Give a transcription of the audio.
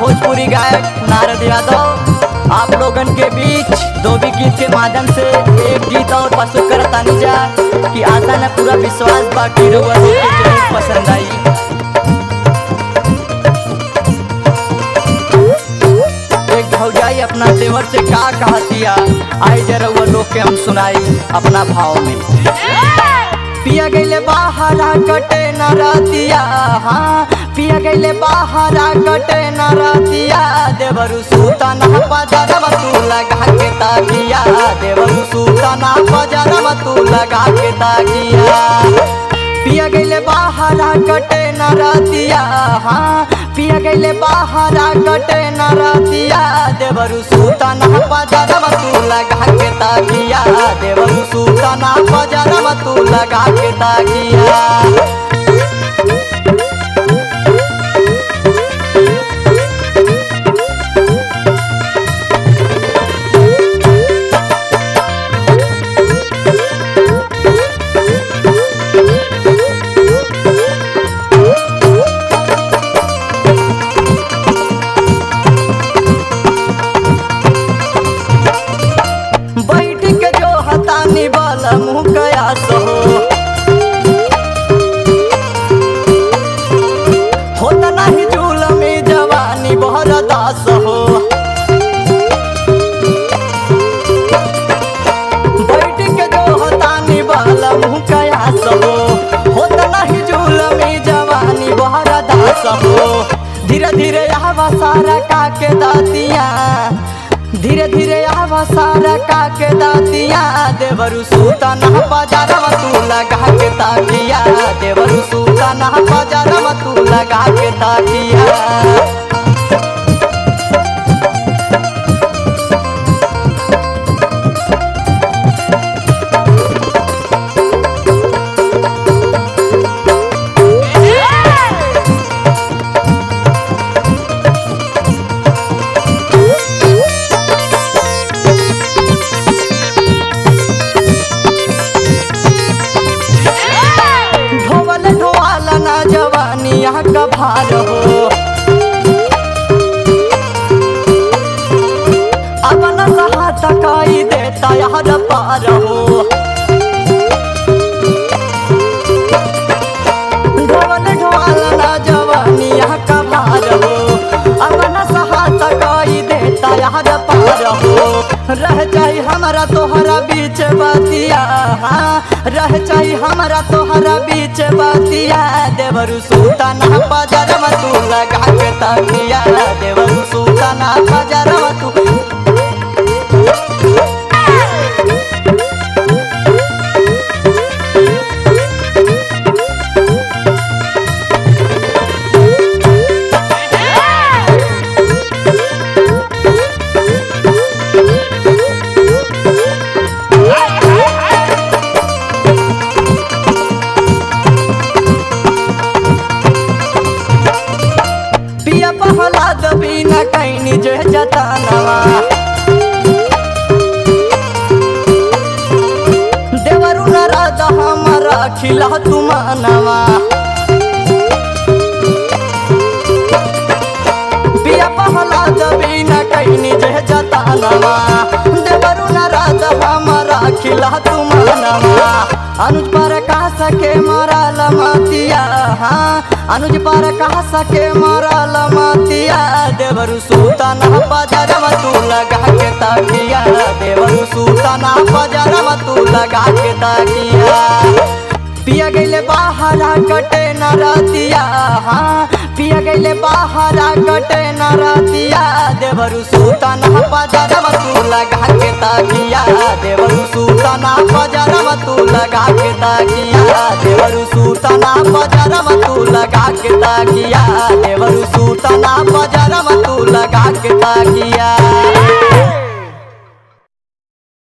भोजपुरी गायक नारद यादव आप लोगन के बीच दो भी गीत के माध्यम से एक गीत और प्रस्तुत करतानी जा कि आशा न पूरा विश्वास बा कि रउआ लोग के जरूर पसंद आई एक भौजाई अपना देवर से का कहतिया आई जरा वो लोग के हम सुनाई अपना भाव में पिया गईले बाहरा कटे न रातिया हाँ पिया गईले बाहरा कटे न रातिया देवरु सूता न पजरम तू लगा के ताकिया देवरु सूता न पजरम तू लगा के ताकिया पिया गईले बाहरा कटे न रातिया हाँ पिया गईले बाहरा कटे न रातिया देवरु सूता न पजरम तू लगा के ताकिया देवरु सूता न पजरम तू लगा के ताकिया बैठ के जो हतानी वाला मुँह कया सहो होता नहीं झूल में जवानी बहर दास हो बैठ के जो हतानी वाला मुँह कया सहो होता नहीं झूल में जवानी बहर दास हो धीरे धीरे आवा सारा काके दातिया धीरे धीरे आवा सारा काके दातिया देवरु सूता ना बाजारवा तू लगा के ताकिया देवरु सूता ना बाजारवा तू लगा के ताकिया ढोवल ढोवाल ना जवानी यहाँ का भार हो अपन सहायता काई देता यार पार हो ढोवल ढोवाल ना जवानी यहाँ का भार हो अपन सहायता काई देता यार पार हो रह जाई हमारा तोहरा बीच बातिया हाँ रह जाई हमारा तोहरा बीच बातिया देवरु सूता ना पजरम तू लगा के ताकिया देवरु सूता ना पजरम तू पिया पहला दबी न कैनी जे जतानवा देवरु न राध हमारा खिला तुमानवा पिया पहला दबी न कैनी जे जतानवा देवरु न राध हमारा खिला तुमानवा अनुज पर कहा सके मारा लमतिया हाँ अनुज पर कहा सके मारा लमतिया देवरु सूता ना पजरम तू लगा के ताकिया देवरु सूता ना पजरम तू लगा के ताकिया पिया गईले बाहरा कटे न रातिया हाँ पिया गईले बाहरा कटे न रातिया देवरु सूता ना पजरम तू लगा के ताकिया देवरु सूता ना पजरम तू लगा के ताकिया देवरु सूता ना पजरम तू लगा के ताकिया देवरु सूता ना पजरम तू लगा के ताकिया